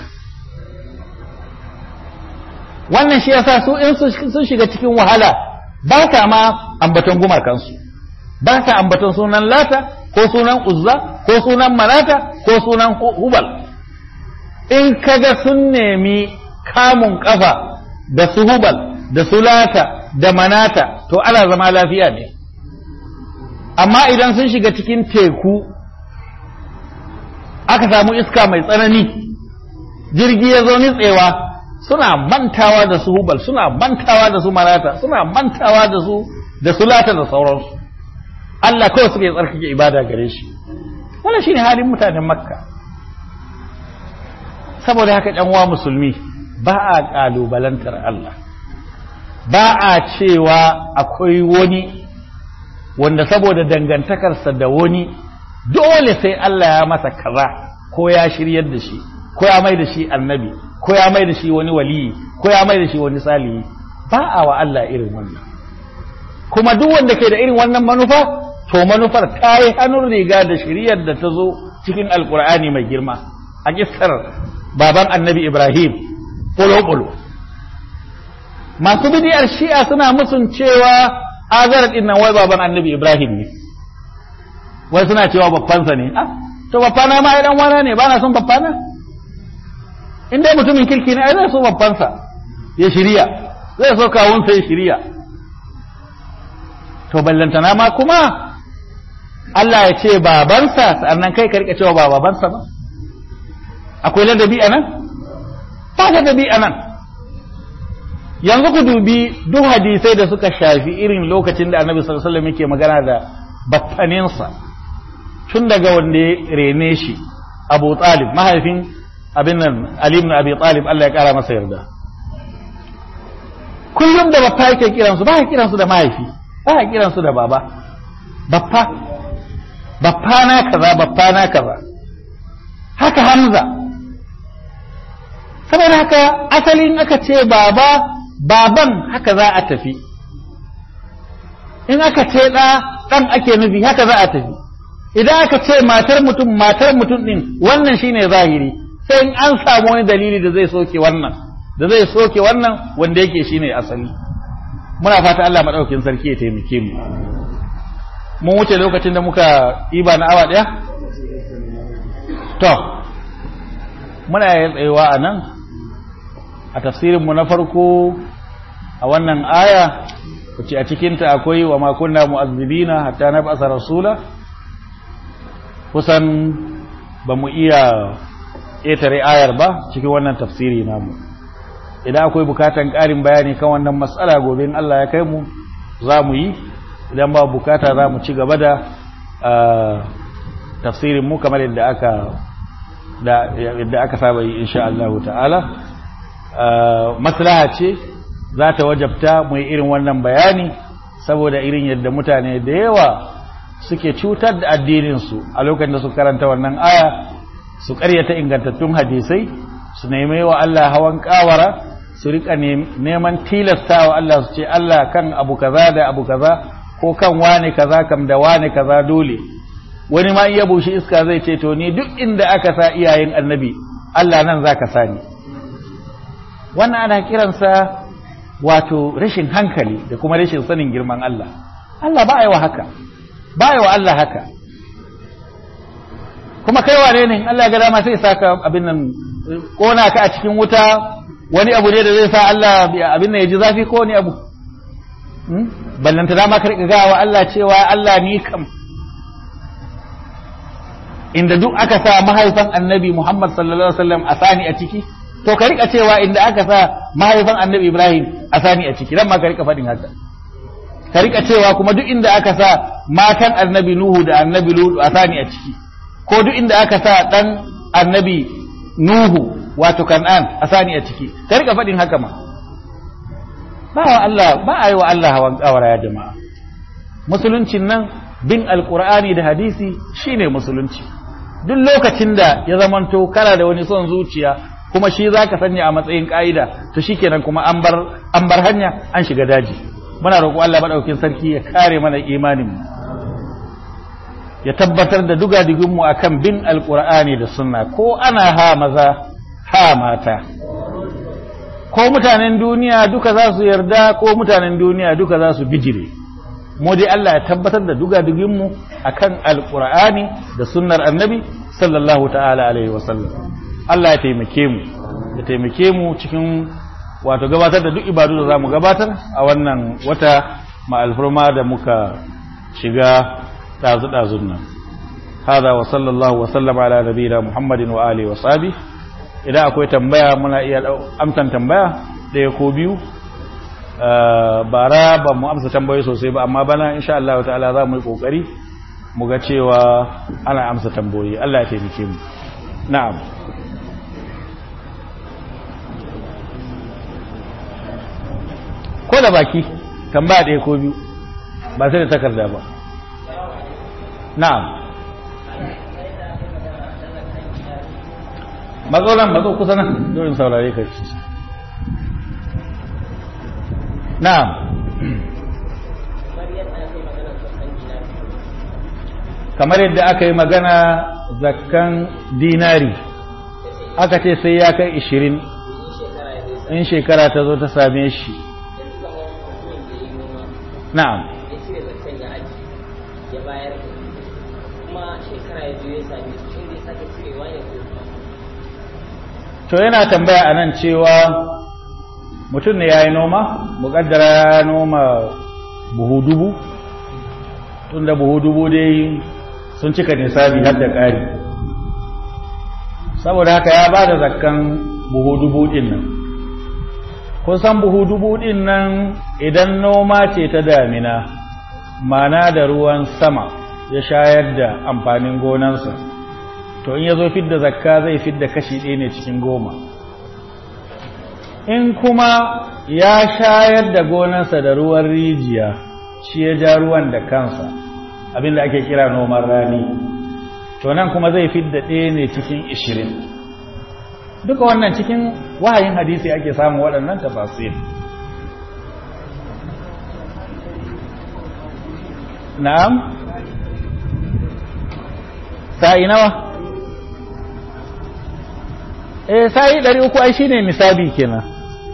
wannan shi yasa su in sun shiga cikin wahala ba sa ma ambaton gumakansu ba sa ambaton sunan lata ko sunan uzza ko sunan manata ko sunan hubal in kaga sun nemi kamun kafa da su hubal da su lata da manata to ana zama lafiya ne amma idan sun shiga cikin teku aka samu iska mai tsanani jirgi ya zo nitsewa suna mantawa da su hubal suna mantawa da su manata suna mantawa da su da su lata da sauransu Allah kawai suka yi tsarkake ibada gare shi wannan shine halin mutanen makka saboda haka ɗan uwa musulmi ba a ƙalubalantar Allah ba a cewa akwai wani wanda saboda dangantakarsa da wani dole sai Allah ya masa kaza ko ya shiryar da shi ko ya mai da shi annabi ko ya mai da shi wani waliyi ko ya mai da shi wani salihi ba a wa Allah irin wannan kuma duk wanda ke da irin wannan manufa to manufar ta yi hannun riga da shiryar da ta zo cikin alkur'ani mai girma a kissar baban annabi ibrahim ɓulo-ɓulo masu bidiyar shi'a suna musun cewa azar din nan wai baban annabi ibrahim ne wai suna cewa babbansa ne ah to babbana ma ai dan wana ne ba na son babbana in dai mutumin kirki ne ai zai so babbansa ya shirya zai so kawunsa ya shirya to ballantana ma kuma Allah ya ce babansa sannan kai ka rika cewa ba babansa ba akwai ladabi a nan ba ladabi a nan yanzu ku dubi duk hadisai da suka shafi irin lokacin da annabi sallallahu alaihi wasallam yake magana da battaninsa tun daga wanda ya rene shi Abu Talib mahaifin abin nan Ali ibn Abi Talib Allah ya kara masa yarda kullum da bappa yake kiransu ba ya kiransu da mahaifi ba ya kiransu da baba bappa bappa na kaza bappa na kaza haka Hamza saboda haka asalin aka ce baba baban haka za a tafi in aka ce ɗa ɗan ake nufi haka za a tafi idan aka ce matar mutum matar mutum ɗin wannan shine zahiri sai in an samu wani dalili da zai soke wannan da zai soke wannan wanda yake shine asali muna fata Allah maɗaukin sarki ya taimake mu mun wuce lokacin da muka iba na awa ɗaya to muna yin tsayewa a nan a tafsirinmu na farko a wannan aya wace a cikinta akwai wa makunna mu'azzibina hatta na basa rasula kusan ba mu iya ƙetare ayar ba cikin wannan tafsiri namu idan akwai bukatan ƙarin bayani kan wannan matsala gobe in Allah ya kai mu za mu yi idan ba bukata za mu ci gaba da tafsirin mu kamar yadda aka da yadda aka saba yi insha Allah ta'ala maslaha ce za ta wajabta mu yi irin wannan bayani saboda irin yadda mutane da yawa suke cutar da addininsu a lokacin da su karanta wannan aya su karyata ingantattun hadisai su nemi wa Allah hawan kawara su rika neman tilasta wa Allah su ce Allah kan abu kaza da abu kaza ko kan wane kaza kam da wane kaza dole wani ma iya bushe iska zai ce to ni duk inda aka sa iyayen annabi Allah nan zaka sani wannan ana kiransa wato rashin hankali da kuma rashin sanin girman Allah Allah ba a yi wa haka ba a yi wa Allah haka kuma kai wane ne Allah ga dama sai saka abin nan kona ka a cikin wuta wani abu ne da zai sa Allah abin nan ya ji zafi ko wani abu ballanta dama ka riƙa gawa Allah cewa Allah ni kam inda duk aka sa mahaifan annabi Muhammad sallallahu alaihi wasallam a sani a ciki to ka rika cewa inda aka sa mahaifan annabi Ibrahim a sani a ciki dan ma ka rika faɗin haka ka rika cewa kuma duk inda aka sa matan annabi Nuhu da annabi Lut a sani a ciki ko duk inda aka sa dan annabi Nuhu wato Kan'an a sani a ciki ka rika faɗin haka ma ba wa Allah ba a yi wa Allah hawan kawara ya jama'a musuluncin nan bin alqur'ani da hadisi shine musulunci duk lokacin da ya zamanto kana da wani son zuciya kuma shi za ka sanya a matsayin ƙa'ida to shi kenan kuma an bar hanya an shiga daji muna roƙo Allah maɗaukin sarki ya kare mana imanin ya tabbatar da dugadiginmu a kan bin alƙur'ani da sunna ko ana ha maza ha mata ko mutanen duniya duka za su yarda ko mutanen duniya duka za su bijire mu dai Allah ya tabbatar da dugadiginmu a kan alƙur'ani da sunnar annabi sallallahu ta'ala alaihi wasallam Allah ya taimake mu ya taimake mu cikin wato gabatar da duk ibadu da zamu gabatar a wannan wata ma'alfurma da muka shiga dazu-dazun nan hada wa sallallahu wa sallama ala nabiyina muhammadin wa alihi wa sahbi idan akwai tambaya muna iya amsan tambaya ɗaya ko biyu bara ba mu amsa tambayoyi sosai ba amma bana insha Allah ta'ala za mu yi kokari mu ga cewa ana amsa tambayoyi Allah ya taimake mu na'am ko da baki tambaya ɗaya ko biyu ba sai da takarda ba na'am matsalan matso kusa nan dorin saurare ka ci na'am kamar yadda aka yi magana zakkan dinari aka ce sai ya kai ishirin in shekara ta zo ta same shi na'am to yana tambaya a nan cewa mutum ne ya yi noma muƙaddara ya noma buhu dubu tunda buhu dubu dai sun cika nisabi har da ƙari saboda haka ya ba da zakkan buhu dubu ɗin nan kusan buhu dubu ɗin nan idan noma ce ta damina mana da ruwan sama ya shayar da amfanin gonansa to in ya zo fidda zakka zai fidda kashi ɗaya ne cikin goma in kuma ya shayar da gonarsa da ruwan rijiya shi ya ja ruwan da kansa abinda ake kira noman rani to nan kuma zai fidda ɗaya ne cikin ishirin duka wannan cikin wahayin hadisi ake samun waɗannan tafasir na'am sa'i nawa eh sa'i ɗari uku ai shine nisabi kenan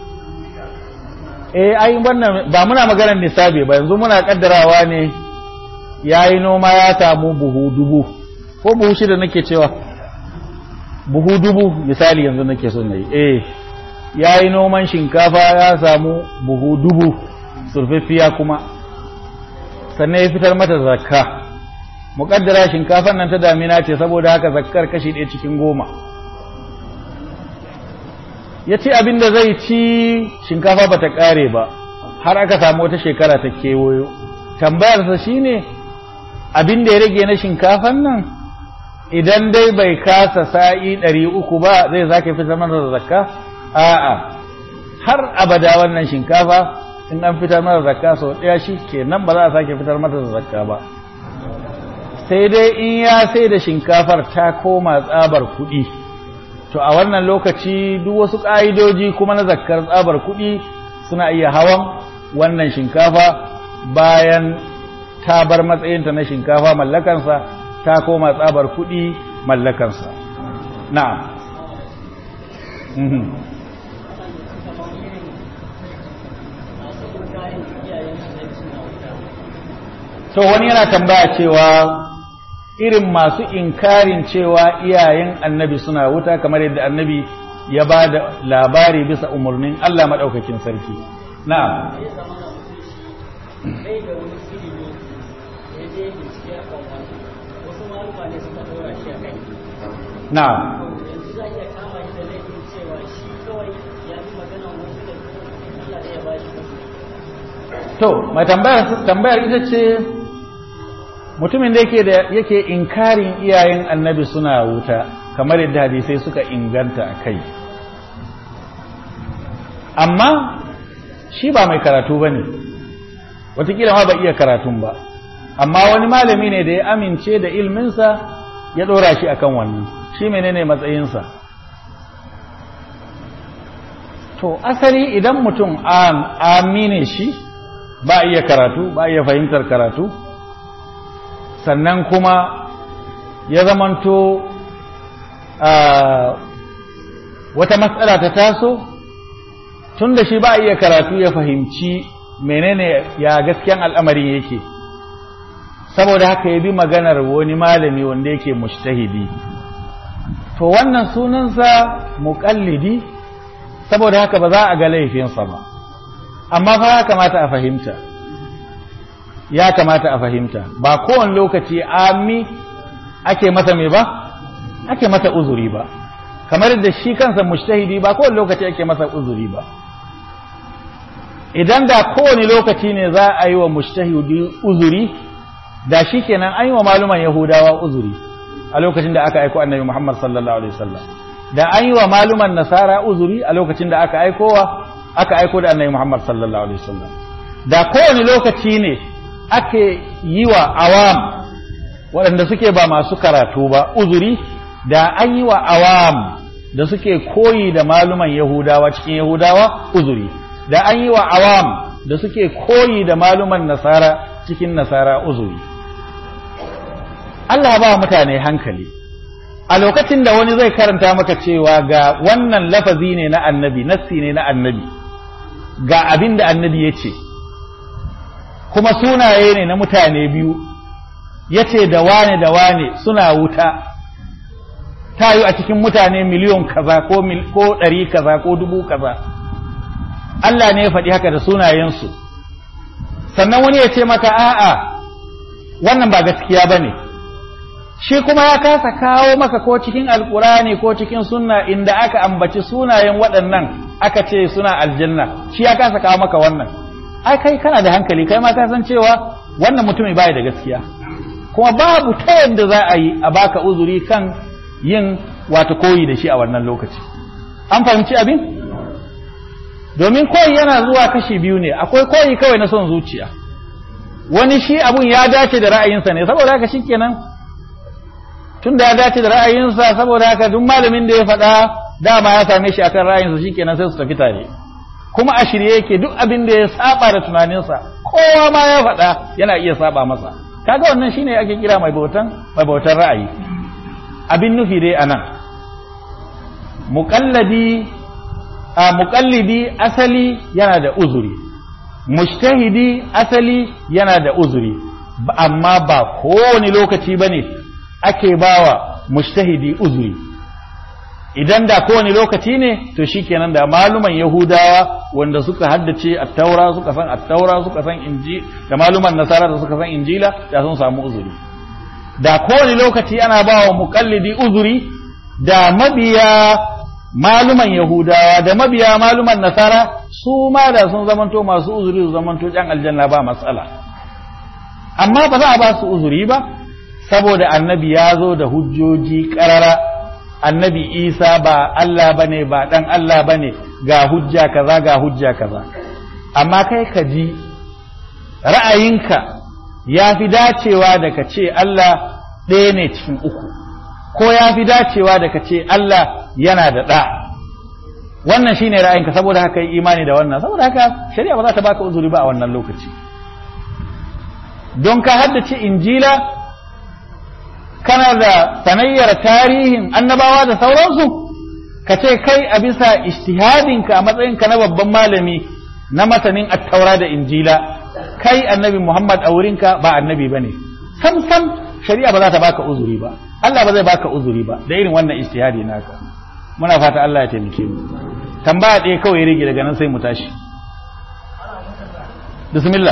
eh ai wannan ba muna maganar nisabi ba yanzu muna kaddarawa ne yayi noma ya samu buhu dubu ko buhu shida nake cewa buhu dubu misali yanzu nake son nayi eh yayi noman shinkafa ya samu buhu dubu surfaffiya kuma sannan ya fitar mata zakka muƙaddara shinkafan nan ta damina ce saboda haka zakkar kashi ɗaya cikin goma ya ce abin da zai ci shinkafa ba ta ƙare ba har aka samu wata shekara ta kewayo tambayarsa shi ne abin da ya rage na shinkafan nan idan dai bai kasa sa'i ɗari uku ba zai za ka fitar masa da zakka a'a har abada wannan shinkafa in an fitar masa zakka sau ɗaya shi ke nan ba za a sake fitar masa da zakka ba sai dai in ya sai da shinkafar ta koma tsabar kuɗi to a wannan lokaci duk wasu ƙa'idoji kuma na zakkar tsabar kuɗi suna iya hawan wannan shinkafa bayan ta bar matsayinta na shinkafa mallakansa ta koma tsabar kuɗi mallakansa na'am to wani yana tambaya cewa irin masu inkarin cewa iyayen annabi suna wuta kamar yadda annabi ya ba da labari bisa umarnin Allah maɗaukakin sarki na'am ya zama na mutum shi bai da wani ilimi da ya je bincike a kan wani wasu maluma ne suka dora shi a kai na'am yanzu za a iya kama shi da laifin cewa shi kawai ya fi magana wasu da Allah ne ya ba shi wasu to mai tambayar tambayar ita ce mutumin da yake da yake inkarin iyayen annabi suna wuta kamar yadda hadisai suka inganta a kai amma shi ba mai karatu ba ne watakila ma ba iya karatun ba amma wani malami ne da ya amince da ilminsa ya ɗora shi akan wannan shi menene matsayinsa to asali idan mutum amine shi ba iya karatu ba iya fahimtar karatu sannan kuma ya zamanto wata matsala ta taso tun da shi ba iya karatu ya fahimci menene ya gaskiyan al'amarin yake saboda haka ya bi maganar wani malami wanda yake mushtahidi to wannan sunansa muƙallidi saboda haka ba za a ga laifinsa ba amma fa ya kamata a fahimta ya kamata a fahimta ba kowane lokaci ami ake masa mai ba ake masa uzuri ba kamar da shi kansa mushtahidi ba kowane lokaci ake masa uzuri ba idan da kowane lokaci ne za a yi wa mushtahidi uzuri da shi kenan an yi wa maluman yahudawa uzuri a lokacin da aka aiko annabi muhammad sallallahu alaihi wasallam da an yi wa maluman nasara uzuri a lokacin da aka aikowa aka aiko da annabi muhammad sallallahu alaihi wasallam da kowane lokaci ne ake yi wa awam waɗanda suke ba masu karatu ba uzuri da an yi wa awam da suke koyi da maluman yahudawa cikin yahudawa uzuri da an yi wa awam da suke koyi da maluman nasara cikin nasara uzuri Allah ba mutane hankali a lokacin da wani zai karanta maka cewa ga wannan lafazi ne na annabi nassi ne na annabi ga abin da annabi ya ce kuma sunaye ne na mutane biyu ya ce da wane da wane suna wuta ta yi a cikin mutane miliyon kaza ko ɗari kaza ko dubu kaza Allah ne ya faɗi haka da sunayensu sannan wani ya ce maka a'a wannan ba gaskiya ba ne shi kuma ya kasa kawo maka ko cikin alkurani ko cikin sunna inda aka ambaci sunayen waɗannan aka ce suna aljanna shi ya kasa kawo maka wannan ai kai kana da hankali kai ma ka san cewa wannan mutumin bai da gaskiya kuma babu ta yadda za a yi a baka uzuri kan yin wata koyi da shi a wannan lokaci an fahimci abin domin koyi yana zuwa kashi biyu ne akwai koyi kawai na son zuciya wani shi abun ya dace da ra'ayinsa ne saboda haka shikenan tun da ya dace da ra'ayinsa saboda haka duk malamin da ya faɗa dama ya same shi akan ra'ayinsa shikenan sai su tafi tare kuma a shirye yake duk abin da ya saba da tunaninsa kowa ma ya faɗa yana iya saba masa kaga wannan shine ake kira mai bautan mai bautan ra'ayi abin nufi dai anan muqallidi a muqallidi asali yana da uzuri mujtahidi asali yana da uzuri amma ba kowane lokaci bane ake bawa mujtahidi uzuri idan da kowane lokaci ne to shikenan da maluman yahudawa wanda suka haddace attaura suka san attaura suka san inji da maluman nasara da suka san injila da sun samu uzuri da kowane lokaci ana bawa muqallidi uzuri da mabiya maluman yahudawa da mabiya maluman nasara su ma da sun zamanto masu uzuri su zamanto jan aljanna ba matsala amma ba za a ba su uzuri ba saboda annabi ya zo da hujjoji ƙarara annabi isa ba Allah ba ne ba ɗan Allah ba ne ga hujja kaza ga hujja kaza amma kai ka ji ra'ayinka ya fi dacewa da ka ce Allah ɗaya ne cikin uku ko ya fi dacewa da ka ce Allah yana da ɗa wannan shi ne ra'ayinka saboda haka yi imani da wannan saboda haka shari'a ba za ta baka uzuri ba a wannan lokaci don ka haddace injila kana da sanayyar tarihin annabawa da sauransu ka ce kai a bisa ishtihadinka a matsayinka na babban malami na masanin attaura da injila kai annabi muhammad a wurinka ba annabi ba ne sam sam shari'a ba za ta baka uzuri ba Allah ba zai baka uzuri ba da irin wannan ishtihadi naka muna fata Allah ya taimake mu tambaya ɗaya kawai rage daga nan sai mu tashi bismillah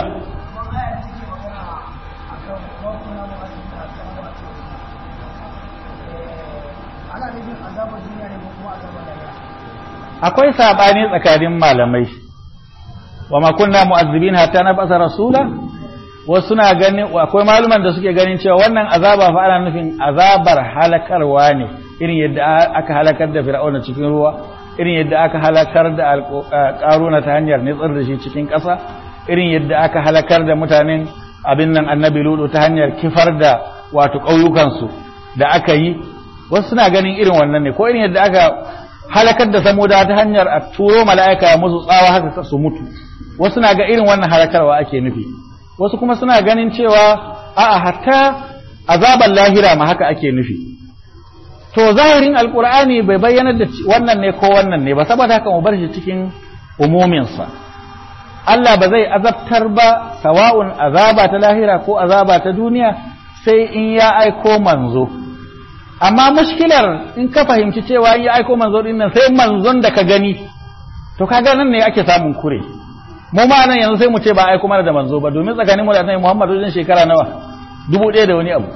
akwai sabani tsakanin malamai wa ma kunna mu'azzibin hatta nab'atha rasula wasu na ganin akwai maluman da suke ganin cewa wannan azaba fa ana nufin azabar halakarwa ne irin yadda aka halakar da fir'auna cikin ruwa irin yadda aka halakar da karuna ta hanyar nitsar da shi cikin ƙasa irin yadda aka halakar da mutanen abin nan annabi ludu ta hanyar kifar da wato ƙauyukansu da aka yi wasu suna ganin irin wannan ne ko irin yadda aka halakar da samuda ta hanyar a turo mala'ika ya musu tsawa haka su mutu wasu na ga irin wannan halakarwa ake nufi wasu kuma suna ganin cewa a'a hatta azaban lahira ma haka ake nufi to zahirin alkur'ani bai bayyana da wannan ne ko wannan ne ba saboda haka mu bar shi cikin umuminsa Allah ba zai azabtar ba sawa'un azaba ta lahira ko azaba ta duniya sai in ya aiko manzo amma mushkilar in ka fahimci cewa in ya aiko manzo din nan sai manzon da ka gani to kaga nan ne ake samun kure mu ma nan yanzu sai mu ce ba aiko mana da manzo ba domin tsakanin mu da annabi Muhammad wajen shekara nawa dubu ɗaya da wani abu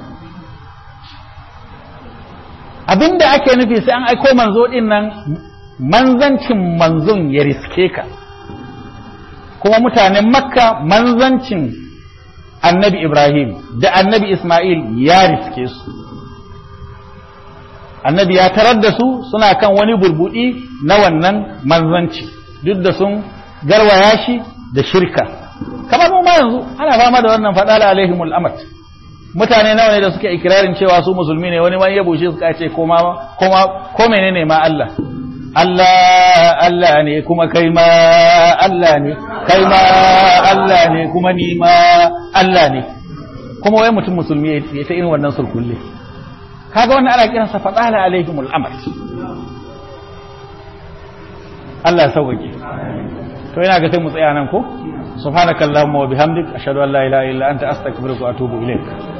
abinda ake nufi sai an aiko manzo din nan manzancin manzon ya riske ka kuma mutanen makka manzancin annabi ibrahim da annabi ismail ya riske su annabi ya tarar da su suna kan wani burbudi na wannan manzanci duk da sun garwaya shi da shirka kamar mu ma yanzu ana fama da wannan fadala alaihimul amat mutane nawa ne da suke ikirarin cewa su musulmi ne wani wani ya bushe suka ce koma koma ko menene ma Allah Allah Allah ne kuma kai ma Allah ne kai ma Allah ne kuma ni ma Allah ne kuma wai mutum musulmi ya ta irin wannan sulkulle kaga wannan ana kiransa fadala alaihimul amal Allah ya sauƙaƙe to ina ga sai mu tsaya nan ko subhanakallahumma wa bihamdik ashhadu an la ilaha illa anta astaghfiruka wa atubu ilaik